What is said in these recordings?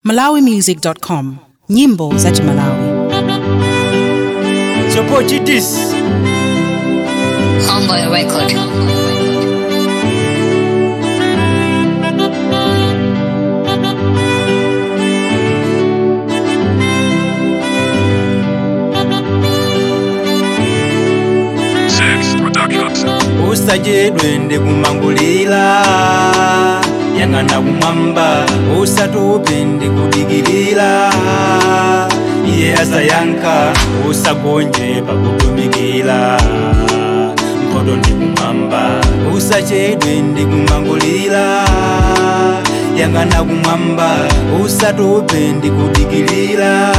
malawimusic.com nyimbo za chimalawi Support this. Homeboy Record. Six Productions. usajedwe ndikumangulira yang'ana kumwamba usatope ndikudikirira iye asayankha usagonje pakutumikira mpoto ndikumwamba usachedwe ndikumangulira yang'ana kumwamba usatope ndikudikirira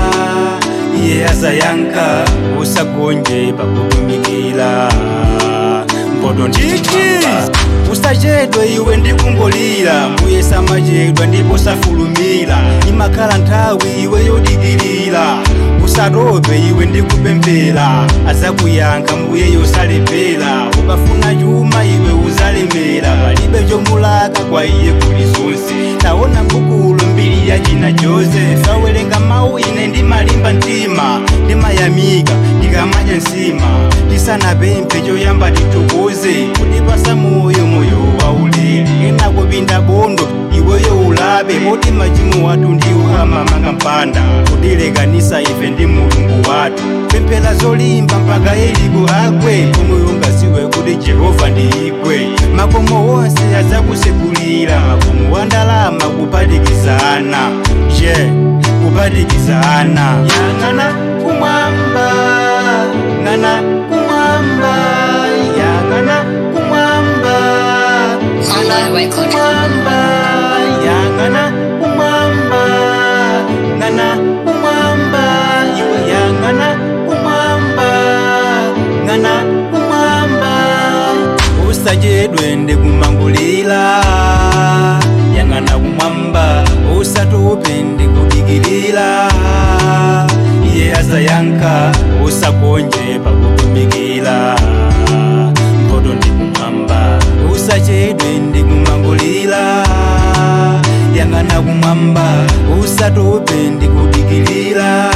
iye asayankha usagonje pakutumikira mpoto ndikumwamba usachedwe iwe ndikungolira mbuye samachedwa ndipo safulumira imakhala nthawi iwe yodikirira usatope iwe ndikupemphera azakuyankha mbuye yosalepera ukafuna chuma iwe uzalemera palibe chomulaka kwa iye kuli zonse taona mbukulo mbiri ya china joseph awerenga mawu ine ndimalimba mtima ndimayamika ndikamanya nsima tisanapemphe choyamba titukuze kutipasa moyo moyo waulere ena kupinda bondo iweyo ulabe poti machimo wathu ndiwo amamanga mpanda kutilekanisa ife ndi mulungu wathu pemphera zolimba mpaka eliko agwe pomwe ungaziwe kuti jehova ndi igwe makomo wonse azakusekulira makomo wa ndalama kupatikizana je kupatikizana yang'ana kumwamba ng'ana kumwamba yang'ana kumwamba Homeboy Record. kumwamba yang'ana kumwamba ng'ana kumwamba iwe yang'ana kumwamba ng'ana kumwamba usachedwe ndikumangulira yang'ana kumwamba usatope ndikudikirira iye asayankha usagonje pakutumikira mpoto ndikumwamba usachedwe ndikumangulira yang'ana kumwamba usatope ndikudikirira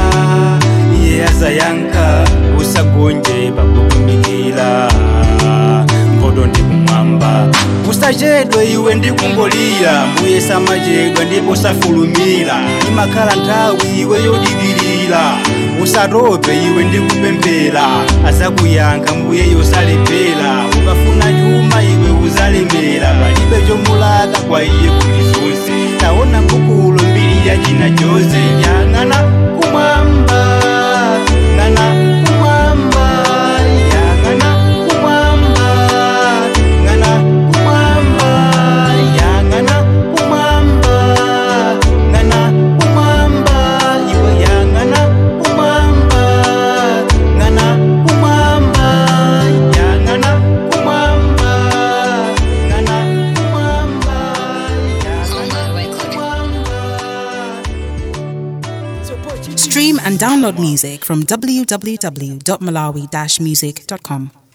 iye asayankha usagonje pakutumikira mpoto ndikumwamba usachedwe iwe ndikungolira mbuye samachedwa ndipo safulumira imakhala nthawi iwe yodikirira usatope iwe ndikupemphera azakuyankha mbuye yosalepera ukafuna chuma iwe uzalemera palibe chomulaka kwa iye kuli zonse taona mbukulo mbiri ya china chose yang'ana kumwamba ng'ana kumwamba yang'ana kumwamba ng'ana kumwamba yang'ana kumwamba ng'ana kumwamba iwe yang'ana kumwamba ng'ana kumwamba yang'ana kumwamba ng'ana kumwamba Homeboy Record. stream and download music from www.malawi-music.com